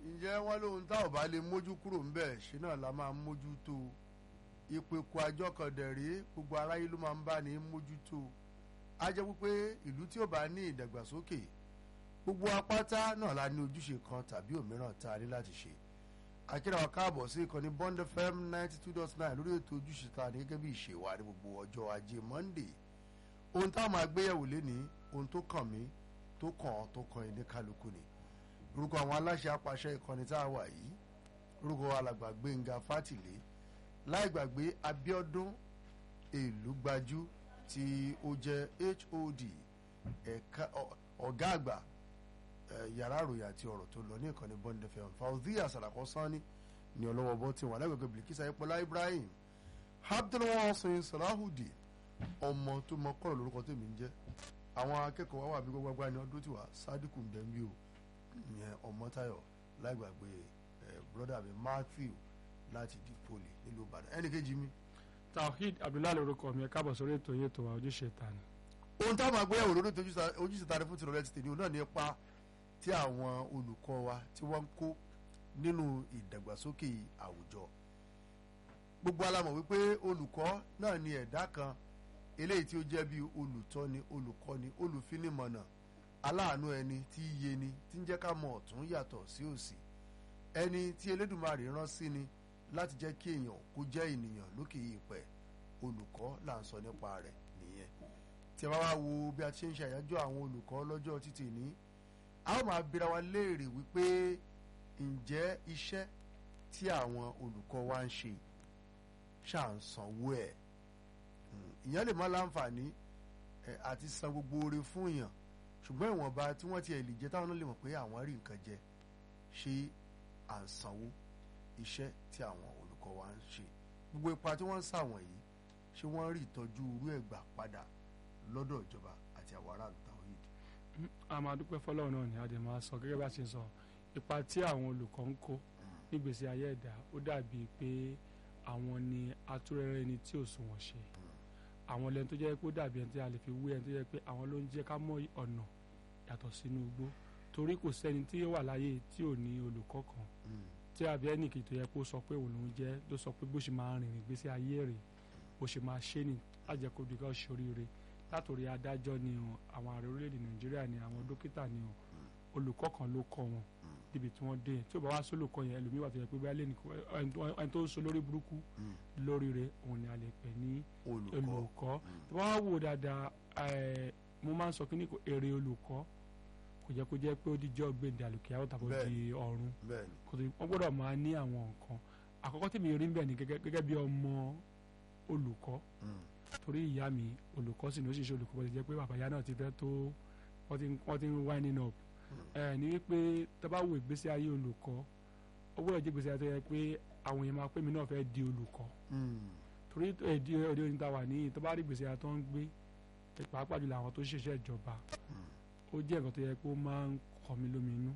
ǹjẹ́ wọ́n lóhun tá ò bá lè mójú kúrò ńbẹ̀ ṣe náà la máa mójú tó ìpèkù àjọ kan dẹ̀rẹ́ gbogbo aráyé ló máa ń bá ní mójú tó a jẹ́ wípé ìlú tí ò bá ní ìdàgbàsókè gbogbo apáta náà la ní ojúṣe kan tàbí òmíràn tá a ní láti ṣe akíra wa káàbọ̀ sí ìkànnì Bond FM ninety two dot nine lórí ètò ojúṣe ta ní gẹ́gẹ́ bí ìṣe wa ní gbogbo ọjọ́ ajé Monday ohun táwọn máa gbéyẹ̀wò lénìí ohun tó kàn mí tó kàn ọ́ tó kàn ẹni kálukú ni orúkọ àwọn aláṣẹ apàṣẹ ìkànnì tá a wà yìí orúkọ alàgbà Gbénga Fátìlé láì gbàgbé Abíọ́dún Èlúgbájú tí ó jẹ́ HOD ẹ̀ka ọ̀gá àgbà yàrá àròyìn àti ọ̀rọ̀ tó lọ ní ìkànnì Bond FM Fauzia Salako Sani ní ọlọ́wọ́ bọ́ tí wọn alágbègbè Bilkisa Ayépọ̀lá Ibrahim Abdulwasin Salahudi ọmọ tó mọ kọ́rọ̀ lórúkọ tèmi ń jẹ́ àwọn akẹ́kọ̀ọ́ wa wà bí gbogbo agbáni ọdún tiwa Sadiku Mbembi o ìyẹn Ọmọ́táyọ̀ láìgbàgbé ẹ̀ broda mi Matthew láti di poli nílùú Ìbàdàn ẹnì kejì mi. Tawhid Abdullahi lorúkọ mi ẹ káàbọ̀ sórí ètò yìí ètò wa ojúṣe ta ni. ohun táwọn àgbéyẹ̀wò lórí ètò ojúṣe ta ni fún tìrọ̀lẹ́ ti tèmi òun náà ní ipa tí àwọn olùkọ́ wa tí wọ́n ń kó nínú ìdàgbàsókè àwùjọ gbogbo alamọ̀ wípé olùkọ́ náà ni ẹ̀dá kan eléyìí tí ó jẹ́ bí olùtọ́ni olùkọ́ni olùfinimọ̀nà aláàánú ẹni tí í yé ni tí ń jẹ́ ká mọ ọ̀tún yàtọ̀ sí òsì ẹni tí Elédùmarè rán sí ni láti jẹ́ kí èèyàn kó jẹ́ ènìyàn lókè ìpẹ́ olùkọ́ là ń sọ nípa rẹ̀ nìyẹn tí a bá wá wo bí a ti ṣe ń ṣe àyájọ́ àwọn olùkọ́ lọ́jọ́ títì ní a ó máa bira wa léèrè wípé ǹjẹ́ iṣẹ́ tí àwọn olùkọ́ wa ń ṣe ṣáà ń sanwó ẹ̀ ìyẹn lè má láǹfààní àti san gbogbo oore fún èèyàn ṣùgbọ́n ìwọ̀nba tí wọ́n ti ẹ̀ lè jẹ́ táwọn náà lè mọ̀ pé àwọn rí nǹkan jẹ ṣé à ń sanwó iṣẹ́ tí àwọn olùkọ́ wa ń ṣe gbogbo ipa tí wọ́n ń sàwọ̀n yìí ṣé wọ́n rí ìtọ́jú irú ẹ̀ gbà padà lọ́dọ̀ ìjọba àti àwọn aráàlú táwọn yìí dì. a máa dúpẹ́ fọlọ́run náà ni a dẹ̀ máa sọ gẹ́gẹ́ bá a ṣe sọ ipa tí àwọn olùkọ́ ń kó nígbèsí ayé ẹ̀dá ó dàbíi pé àwọn ni atúrẹ́rẹ́ ni tí ò sunwọ̀n ṣe àwọn lẹ́nu tó jẹ́ pé ó dàbí ẹni tí a lè fi wé ẹni tó jẹ́ pé àwọn ló ń jẹ́ ká mọ̀ ọ̀nà yàtọ̀ sínú igbó torí kò sẹ́ni tí ó wà láyé tí ò ní olùkọ́ kan tí àbí ẹnìkì tó yẹ kó sọ pé òun lòún jẹ́ ló sọ pé bó ṣe máa rìnrìn ìgbésí ayé rẹ̀ bó ṣe máa ṣe ni lájẹ́ kó dùgbà ṣoríire látòrí adájọ́ ni o àwọn ààrẹ orílẹ̀-èdè nàìjíríà ni àwọn dókítà ni o olùkọ́ kan ló kọ́ wọn níbi tí wọ́n dé tí ó bá wá sólùkọ́ yẹn ẹlòmíì wà tó yẹ pé bá lè ní ẹni tó ń so lórí burúkú lórí rẹ̀ òun ni a lè pè ní olùkọ́ tí wọ́n wá wò dáadáa mo máa ń sọ kíní èrè olùkọ́ kò jẹ́ kó jẹ́ pé ó di jọ́ gbèǹde àlùkìyà ó tàbí ó di ọ̀run wọ́n gbọ́dọ̀ máa ní àwọn nǹkan àkọ́kọ́ tí mi rí ń bẹ̀ ni gẹ́gẹ́ bí ọmọ olùkọ́ torí ìyá mi olùkọ́ sì ni ó sì ṣe olùkọ́ bó ti jẹ́ pé bàbá ìyá náà ti fẹ́ tó wọ́n ti ń winding up ní wípé tó bá wo ìgbésí ayé olùkọ́ ó gbọ́dọ̀ jẹ́ ìgbésí ayé tó yẹ pé àwọn èèyàn máa pé mi náà fẹ́ di olùkọ́ torí èdè òde òní ta wà ní tó bá rí ìgbésí ayé tó ń gbé pàápàá jùlọ àwọn tó ṣiṣẹ́ ìjọba ó jẹ́ nǹkan tó yẹ pé ó máa ń kọ́ mi lóminú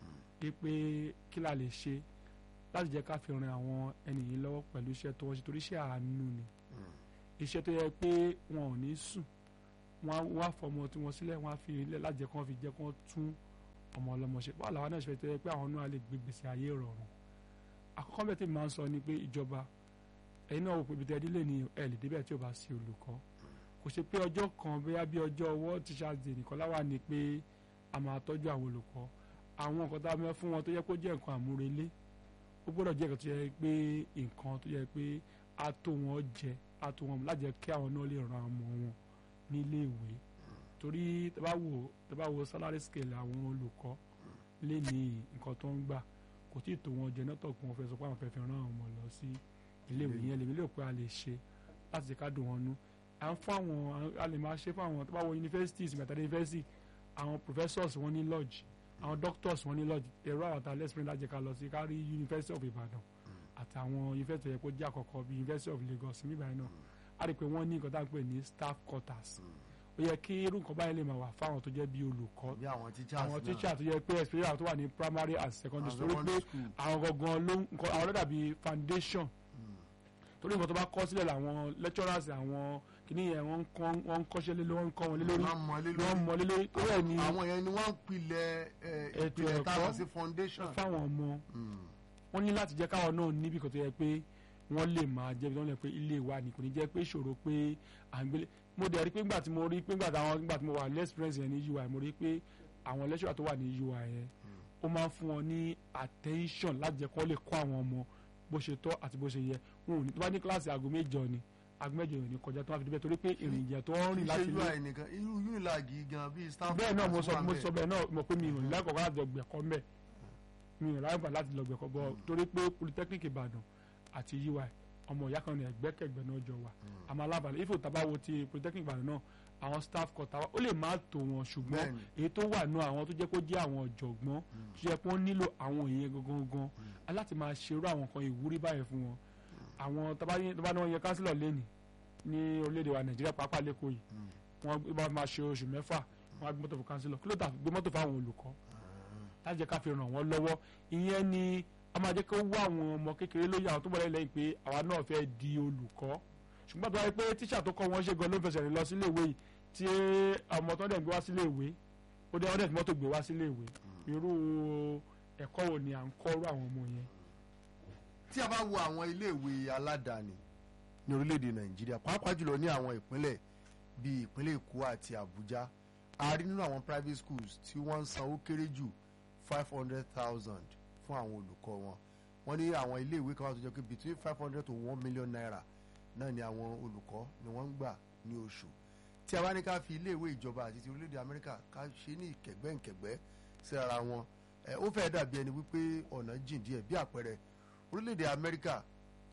pé kí la lè ṣe láti jẹ́ ká fi ran àwọn ẹni yìí lọ́wọ́ pẹ̀lú iṣẹ́ tó wọ́n ṣe torí iṣẹ́ àánú ni iṣẹ́ tó yẹ pé wọn ò ní sùn wọn á fọmọ tí wọn sílẹ̀ wọn á fi ilẹ̀ láti jẹ́ kí wọ́n fi jẹ́ kí wọ́n tún ọmọ ọlọ́mọ ṣe báwo làwọn náà ṣe fẹ́ tó yẹ pé àwọn náà lè gbé gbèsè ayé rọrùn àkọ́kọ́ bẹ́ẹ̀ tí mi máa ń sọ ni pé ìjọba ẹ̀yin náà wò pé ibi tẹ́ dílé ni ẹ̀ lè débẹ̀ tí ò bá sí olùkọ́ kò ṣe pé ọjọ́ kan bóyá bí ọjọ́ ọwọ́ Teachers Day nìkan láwà ni pé a máa tọ́jú àwọn olùkọ́ àwọn nǹkan tá a mẹ́ fún wọn tó yẹ kó jẹ́ nǹkan àmúrelé ó gbọ́dọ̀ jẹ́ nǹkan tó yẹ pé nǹkan tó yẹ pé a tó wọn jẹ a tó wọn láti jẹ́ kí àwọn náà lè ran ọmọ wọn nílé ìwé torí tẹ́ bá wò tẹ́ bá wò salary scale àwọn olùkọ́ lé ní nǹkan tó ń gbà kò tí ì tó wọn jẹ nọ́tọ̀ kí wọ́n fẹ́ sọ pé àwọn fẹ́ fi ran àwọn ọmọ lọ sí ilé ìwé yẹn lèmi lè pé a lè ṣe láti jẹ́ ká dùn wọn nú à ń fún àwọn a lè máa ṣe fún àwọn tó bá wọ universities mẹ́tàdé university àwọn professors wọn ní lodge àwọn doctors wọn ní lodge èrò àwọn tá a lẹ́sìn láti ká lọ sí kárí university of Ibadan àtàwọn university yẹ kó jẹ́ àkọ́kọ́ bíi university of Lagos nígbà yẹn náà a rí i pé wọ́n ní nǹkan tá à ń pè ní staff quarters ó yẹ kí irú nǹkan báyìí lè máa wà fáwọn tó jẹ́ bíi olùkọ́ àwọn teachers àwọn teacher tó yẹ pé especially àwọn tó wà ní primary and secondary school torí pé àwọn gangan ló ń àwọn ló dàbí foundation torí nǹkan tó bá kọ́ sílẹ̀ làwọn lecturers àwọn kíní yẹn wọ́n ń kọ́ wọ́n ń kọ́ṣẹ́ lé lórí wọ́n ń kọ́ wọn lé lórí wọ́n mọ lé wọ́n lórí mọ lé lórí tó rẹ̀ ní àwọn yẹn ni wọ́n ń pilẹ̀ ẹ, Ètò ìpìlẹ̀ táwọn ẹ̀kọ́ sí foundation. fáwọn ọmọ Mm. wọ́n ní láti jẹ́ káwọn náà níbi kan tó yẹ pé wọ́n lè máa jẹ́ bí wọ́n lè pé ilé wa ni kò ní jẹ́ pé ìṣòro pé à ń gbélé mo dẹ̀ rí pé ńgbà tí mo rí pé ńgbà táwọn ńgbà tí mo wà less experience yẹn ní UI mo rí pé àwọn lecturer tó wà ní UI yẹn ó máa ń fún wọn ní attention láti jẹ́ kó lè kọ́ àwọn ọmọ bó ṣe tọ́ àti bó ṣe yẹ wọn ò ní tó bá ní kíláàsì aago mẹ́jọ ni aago mẹ́jọ ò ní kọjá tó wá fi débẹ̀ torí pé ìrìn ìjẹ́ tó ń rìn láti ṣe ilé UI nìkan irú unilag gan bíi staff. bẹ́ẹ̀ náà mo sọ wà mo ńbẹ̀. sọ bẹ́ẹ̀ náà mo pé mi ò lẹ́kọ̀ọ́ láti lọ gbẹ̀kọ́ mbẹ́ mi ò láyọ̀ gbà láti lọ gbẹ̀kọ́ bọ́ torí pé polytechnic Ìbàdàn àti UI ọmọ ìyá kan ní ẹgbẹ́kẹ̀gbẹ́ náà jọ wà àmọ́ alábàálẹ̀ ifo tabawo ti polytechnic Ìbàdàn náà àwọn staff kọta ó lè má tó wọn ṣùgbọ́n Bẹ́ẹ̀ni. èyí tó wà náà àwọn tó jẹ́ kó jẹ́ àwọn ọ̀jọ̀gbọ́n tó yẹ kó nílò àwọn èèyàn gangan gan aláti máa ṣerú àwọn kan ìwúrí báyìí fún wọn àwọn tọ́ba ní wọ́n yẹ kánsílọ̀ lẹ́nìí ní orílẹ̀-èdè wa Nàìjíríà pàápàá lẹ́kọ̀ọ́ yìí wọ́n bá máa ṣe oṣù mẹ́fà wọ́n á gbé mọ́tò fún kánsílọ̀ kí ló dà gbé mọ́tò fáwọn olùkọ́ láti jẹ́ ká fi ràn wọ́n lọ́wọ́ ìyẹn ni a máa jẹ́ kó wá àwọn ọmọ kékeré lóye àwọn tó bọ̀ lẹ́yìn pé àwa náà fẹ́ di olùkọ́ ṣùgbọ́n tó wáyé pé tíṣà tó kọ́ wọn ṣe gan ló ń fẹsẹ̀ rìn lọ sílé ìwé yìí tí ọmọ tó dẹ̀ ń gbé wá sílé ìwé ó dẹ̀ ọdẹ̀ tí mọ́tò gbé wá sílé ìwé irú ẹ̀kọ́ wo ni à ń kọ́rú àwọn ọmọ yẹn. tí a bá wo àwọn iléèwé aládàáni ní orílẹ̀-èdè nàìjíríà pàápàá jùlọ ní àwọn ìpínlẹ̀ bíi ìpínlẹ̀ èkó àti àbújá a rí nínú àwọn private schools tí wọ́n ń san ó kéré jù five hundred thousand fún àwọn olùkọ́ wọn wọ́n ní àwọn iléèwé kan wà tó jẹ́ pé between five hundred to one million naira náà ni àwọn olùkọ́ ni wọ́n ń gbà ní oṣù tí a bá ní ká fi iléèwé ìjọba àti ti orílẹ̀-èdè amẹ́ríkà ká ṣe ní ìkẹ̀gbẹ́ǹkẹ̀gbẹ́ sí ara wọn ẹ, ó fẹ́ dàbí ẹni wípé ọ̀nà jìn díẹ̀ bí àpẹẹrẹ orílẹ̀-èdè amẹ́ríkà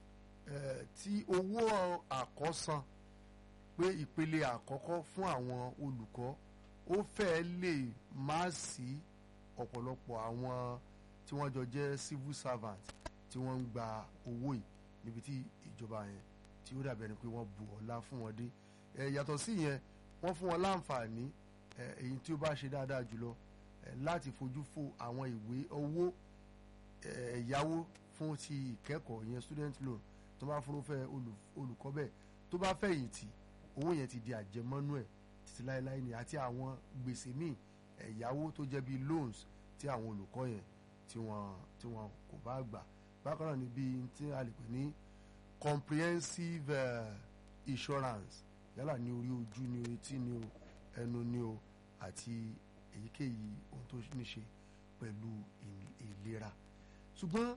ẹ, tí owó àkọ́san pé ìpele àkọ́kọ́ fún àwọn olùkọ́ ó fẹ́ lè má sí ọ̀pọ̀lọpọ̀ àwọn tí wọ́n jọ jẹ́ civil servant tí wọ́n ń gba owó yìí níbi tí ìjọba yẹn tí ó dàbí ẹni pé wọ́n bu ọlá fún wọn dé ẹ yàtọ̀ sí yẹn wọ́n fún wọn láǹfààní ẹ èyí tí ó bá ṣe dáadáa jùlọ ẹ láti fojú fo àwọn ìwé owó ẹ ẹ̀yáwó fún ti ìkẹ́kọ̀ọ́ yẹn student loan tó bá fúnrúfẹ́ olù- olùkọ́ bẹ́ẹ̀ tó bá fẹ̀yìntì owó yẹn ti di àjẹmọ́nú ẹ̀ títí láéláé ni àti àwọn gbèsè míì ẹ̀yáwó tó jẹ́ bíi loans tí àwọn olùkọ́ yẹn tí wọ́n tí wọ́n kò bá gbà bákan náà ni bíi tí a lè pè ní comprehensive uh, insurance yálà ní orí ojú ní orí tí ní o ẹnu ní o àti èyíkéyìí ohun tó ní ṣe pẹ̀lú ì- ìlera ṣùgbọ́n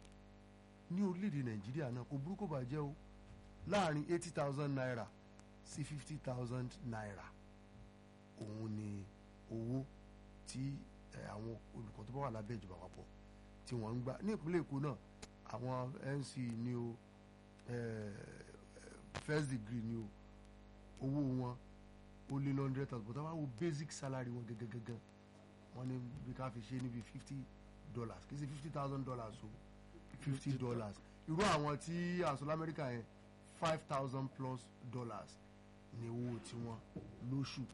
ní orílẹ̀-èdè nàìjíríà náà kò burúkú bàjẹ́ o láàrin eighty thousand naira sí fifty thousand naira òun ni owó tí eh, àwọn olùkọ́ tó bá wà lábẹ́ ìjọba àpapọ̀ tí wọ́n ń gbà ní ìpínlẹ̀ èkó náà àwọn nc ní o eh, first degree ní o owó wọn ó lé ní hundred thousand but àwọn wo basic salary wọn gẹ́gẹ́gẹ́gẹ́ wọ́n ní bí ká fi ṣe níbi fifty dollars kì í ṣe fifty thousand dollars o fifty dollars irú àwọn tí àṣọ lamẹ́ríkà yẹn five thousand plus dollars ní owó tiwọn lóṣù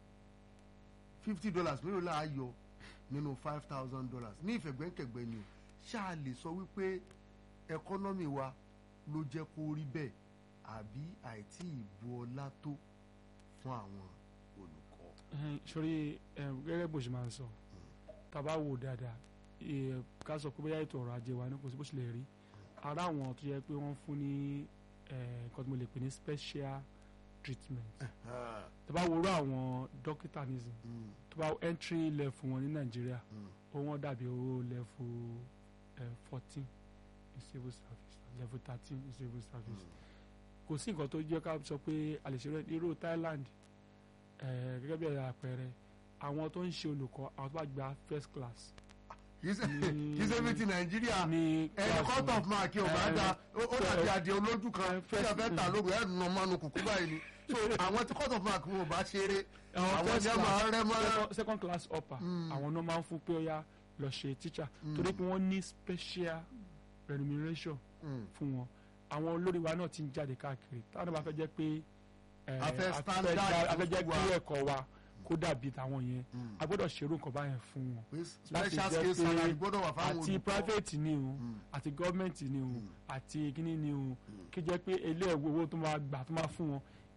fifty dollars mélòó là á yọ nínú five thousand dollars ní ìfẹ̀gbẹ́kẹ̀gbẹ́ ni o ṣáà lè sọ wípé ẹkọ́nọ́mì wa ló jẹ́ kó rí bẹ́ẹ̀ àbí àìtí ìbu ọlá tó fún àwọn olùkọ́. Ẹhìn, sori ẹ, gẹ́gẹ́ bó ṣe máa ń sọ tàbá wò dáadáa ẹ, ká sọ pé bóyá ètò ọrọ̀ ajé wa ní kò sí bó ṣe lè rí ara àwọn tó yẹ pé wọ́n fún ní ẹ, nǹkan tí mo lè pè ní special treatment tàbá wo rú àwọn dókítà nísìn Mm, tó bá entry level wọn ní nàìjíríà mm, ó wọ́n dàbí owó level fourteen in civil service level thirteen in civil service kò sí nǹkan tó jẹ́ ká sọ pé a lè ṣe rẹ irú Thailand eh, gẹ́gẹ́ bí àpẹẹrẹ àwọn tó ń ṣe olùkọ́ àwọn tó bá gba first class kì í ṣe Ní- kì í ṣe bí ti nàìjíríà ní ẹni class cut off wọn. mark ò bá Eh, da ó ó so- dàbí adìẹ olójú kan eh, tí a first- fẹ́ ta lóru ẹ̀ nà mánu kùkú báyìí ni so àwọn tí cut off mark wọn ò bá ṣeré àwọn àwọn first jẹ́ class máa rẹ́ mọ́ second- second class upper Mm. àwọn náà máa ń fún pé ó yá lọ ṣe teacher Mm. torí pé wọ́n ní special remuneration Mm. fún wọn àwọn olórí wa náà ti ń jáde káàkiri táwọn náà bá fẹ́ jẹ́ pé eh, A fẹ́ a standard já- a fẹ́ jẹ́ fún kí wa. ẹ̀kọ́ wa kó dàbí tàwọn yẹn Mm. a gbọ́dọ̀ ṣerú nǹkan báyẹn fún wọn pé láti special jẹ́ skill pé salary gbọ́dọ̀ wà fáwọn àti olùkọ́ private ni o Mm. àti government ni o Mm. àti kíní ni o kí jẹ́ pé ilé ẹ̀wọ̀ owó tó máa gbà tó máa fún wọn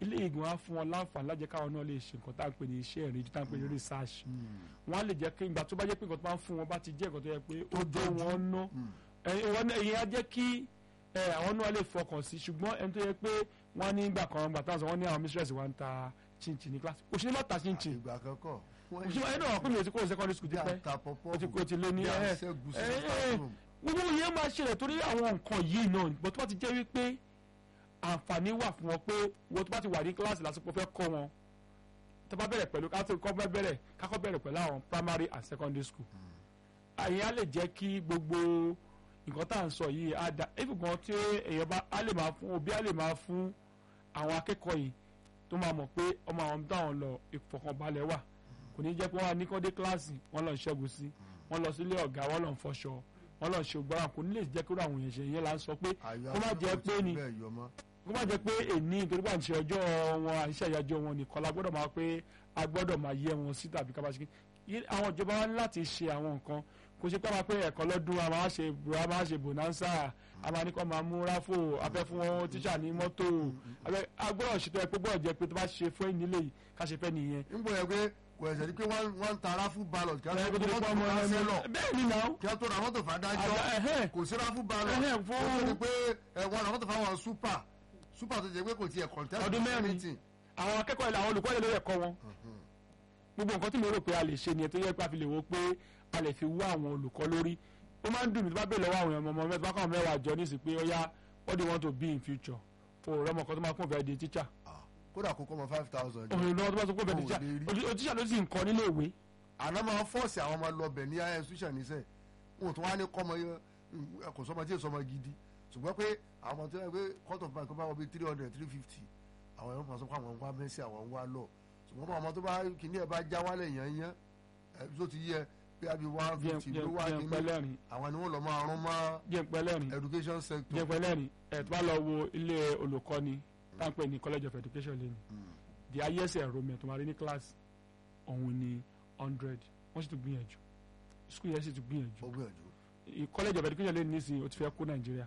ilé ìgbìmọ̀ á fún wọn láǹfààní lájẹ́ káwọn náà lè ṣe nǹkan tá à ń pè ní iṣẹ́ ìrìnjú tá à ń pè ní research wọ́n á lè jẹ́ kí ìgbà tó bá jẹ́ pé nǹkan tó bá ń fún wọn bá ti jẹ́ nǹkan tó yẹ pé ó jọ wọn ná ẹ̀yin á jẹ́ kí àwọn náà lè fọkàn sí ṣùgbọ́n ẹni tó yẹ pé wọ́n ní ìgbà kan gbà táwọn sọ wọ́n ní àwọn mistress wa ń ta chinchin ní kíláàsì òṣèlú má ta chinchin ìgbà kankan òṣèlú ẹni náà pín mi ò ti kó secondary school ti pẹ́ ó ti kó ti lé ní ẹ̀ ẹ̀ gbogbo yẹn máa ṣẹlẹ̀ torí àwọn nǹkan yìí náà bó tó bá ti jẹ́ wípé àǹfààní wà fún wọn pé wọ́n tó bá ti wà ní kíláàsì lásìkò fẹ́ kọ́ wọn tó bá bẹ̀rẹ̀ pẹ̀lú káfíń kọ́ bá bẹ̀rẹ̀ kákọ́ bẹ̀rẹ̀ pẹ̀lú àwọn primary and secondary school àyè á lè jẹ́ kí gbogbo nǹkan tá à ń sọ yìí á da efi gan tí èèyàn bá á lè máa fún òbí á lè máa fún àwọn akẹ́kọ̀ọ́ yìí tó máa mọ̀ pé ọmọ àwọn táwọn lọ ìfọ̀kànbalẹ̀ wà kò ní jẹ́ pé wọ́n á ní kọ́ dé kíláàsì wọ́n lọ ń ṣẹ́gun sí wọ́n lọ sílé ọ̀gá wọ́n lọ ń fọṣọ wọ́n lọ ń ṣe ògbárà kò ní lè jẹ́ kí àwọn èèyàn ṣe yẹn là ń sọ pé kó má jẹ́ pé ni kó má jẹ́ pé èní nítorí pé à ń ṣe ọjọ́ wọn à ń ṣe àyájọ́ wọn nìkan la gbọ́dọ̀ máa pé a gbọ́dọ̀ máa yẹ wọn sí tàbí ká bá ṣe àwọn ìjọba wa ní láti ṣe àwọn nǹkan kò ṣe pé a máa pé ẹ̀kọ́ lọ́dún a máa ṣe a máa ṣe bonanza a máa ní kó máa mú ráfò afẹ́ fún wọn tíṣà ní mọ́tò a gbọ́dọ̀ ṣètò ẹ̀ pé gbọ́dọ̀ jẹ́ pé tó bá ṣe fún ìnílé yìí ká ṣe fẹ́ nìyẹn. ń bọ̀ yẹ pé kò ẹ̀sẹ̀ ní pé wọ́n ń ta ráfù ballot kí ẹ kó tó wọ́n pọ́ tó ọmọ ra ẹni sẹ́lọ̀ bẹ́ẹ̀ ni náà kí wọ́n tó ra mọ́tò fàdájọ́ kò sí ráfù ballot Ẹhẹ́, kò fún- tó ní pé ẹ, wọ́n ra mọ́tò fáwọn super super tó jẹ́ pé kò tiẹ̀ contest Ọdún mẹ́rin. anything. àwọn akẹ́kọ̀ọ́ ilé àwọn olùkọ́ ilé ló yẹ kọ́ wọn gbogbo nǹkan tí mo rò pé a lè ṣe nìyẹn tó yẹ pé a fi lè wo pé a lè fi wá àwọn olùkọ́ lórí ó máa ń dùn mí tó bá bèèrè lọ́wọ́ àwọn ọmọ mẹ́ta bákan mẹ́wàá jọ ní ìsìn pé ó yá what do you want to be in future o rẹ ọmọ kan tó máa kún fẹ́ di teacher Ah, kódà kó kọ́ mọ five thousand. òun lọ́wọ́ tó bá sọ pé ó fẹ́ di Ò lè teacher rí. o teacher ló sì ń kọ́ nílé ìwé àná máa fọ́ọ̀sì àwọn ọmọ lọ́bẹ̀ ní ayé institution níṣẹ́ wọn tó wá ní kọ́mọ yẹn kò sọmọ tí ì sọmọ gidi ṣùgbọ́n pé àwọn tó yẹ pé court of bank bá wọ bí three hundred three fifty àwọn ẹ̀rọ kan sọ pé àwọn ń wá mẹ́sì àwọn ń wá lọ ṣùgbọ́n pé àwọn tó bá kìíní ẹ̀ bá já wálẹ̀ yẹn yẹn ẹ̀ tó ti yẹ pé àbí one fifty ló wá jẹ́ kìíní pẹ́lẹ́rìn àwọn ni wọ́n lọ máa rún mọ́ jẹ́ pẹ́lẹ́rìn education sector. jẹ́ pẹ́lẹ́rìn ẹ̀ tó bá lọ wo ilé olùkọ́ni táǹpẹ̀ ní college of education lẹ́nu Mm. the highest enrollment tó máa rí ní class òun ni hundred wọ́n sì tún gbìyànjú school yẹn sì tún gbìyànjú ó gbìyànjú. I- college of education lẹ́nu nísìnyí ó ti fẹ́ kú nàìjíríà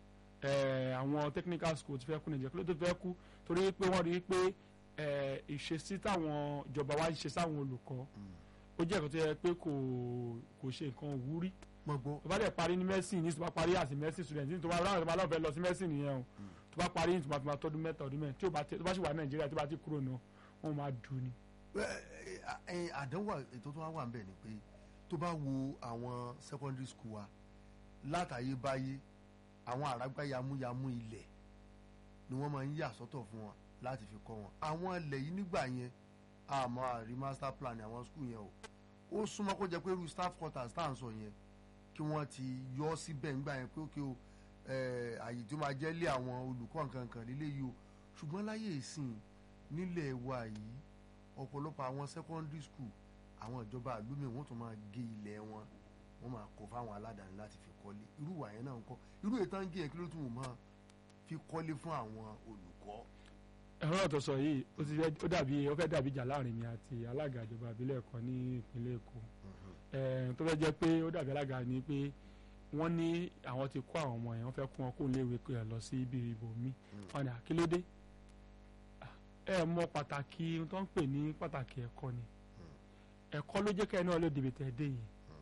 ẹ̀ẹ́ àwọn technical school ti fẹ́ kú nàìjíríà kí ló tó fẹ́ kú torí pé wọ́n rí i pé ẹ̀ẹ́ ìṣesí táwọn ìjọba wa ń ṣe sáwọn olùkọ́ ó jẹ́ ẹ̀kọ́ tó yẹ pé kò kò ṣe nǹkan òwúrí mọ̀ gbọ́ tó bá dẹ̀ parí ní medicine ní tó bá parí àti medicine student ní tó bá ráwọn tó bá lọ́ọ̀fẹ́ lọ sí medicine nìyẹn o tó bá parí ní tó bá fi máa tọ́dún mẹ́ta ọdún mẹ́rin tí ó bá tẹ- tó bá sì wà nàìjíríà tó bá ti kúrò náà wọ́n máa dùn ni. ẹ àdánwò ètò tó wá wà nbẹ ni pé tó bá wo àwọn secondary school wa látàyébáyé àwọn àràgbá yamuyamu ilẹ̀ ni wọ́n máa ń yà sọ́tọ̀ fún wọn láti fi kọ́ wọn àwọn ilẹ̀ yìí nígbà yẹn àmọ́ àrí master plan àwọn school yẹn o ó súnmọ́ kó jẹ́ pé irú staff quarters tá à ń sọ yẹn kí wọ́n ti yọ ọ́ síbẹ̀ nígbà yẹn pé ó kí o eh, àyè tó máa jẹ́ lé àwọn olùkọ́ nǹkan kan lílé yìí o ṣùgbọ́n láyé ìsìn nílẹ̀ wa yìí ọ̀pọ̀lọpọ̀ àwọn secondary school àwọn ìjọba àlùmí wọn tún máa gé ilẹ̀ wọn wọn máa kó fáwọn aládàáni láti fi kọ́lé irú wà yẹn náà ń kọ́ irú ètò ń gé yẹn kí ló tún wọ́n máa fi kọ́lé fún àwọn olùkọ́. ẹ̀rọ ọ̀tọ̀ sọ yìí ó ti fẹ́ ó dàbí ó fẹ́ dàbí ìjà láàrin mi àti alága ìjọba ìbílẹ̀ kan ní ìpínlẹ̀ èkó ẹ̀ẹ́n tó fẹ́ jẹ́ pé ó dàbí alága ni pé wọ́n ní àwọn ti kó àwọn ọmọ yẹn wọ́n fẹ́ kó wọn kó léwe kó yẹn lọ sí ibi ìbò mi wọn ni àkílódé ẹ mọ pàtàkì ohun tó ń pè ní pàtàkì ẹ̀kọ́ ni ẹ̀kọ́ ló jẹ́ kẹ́ẹ̀ náà ló dìbò tẹ̀ dé yìí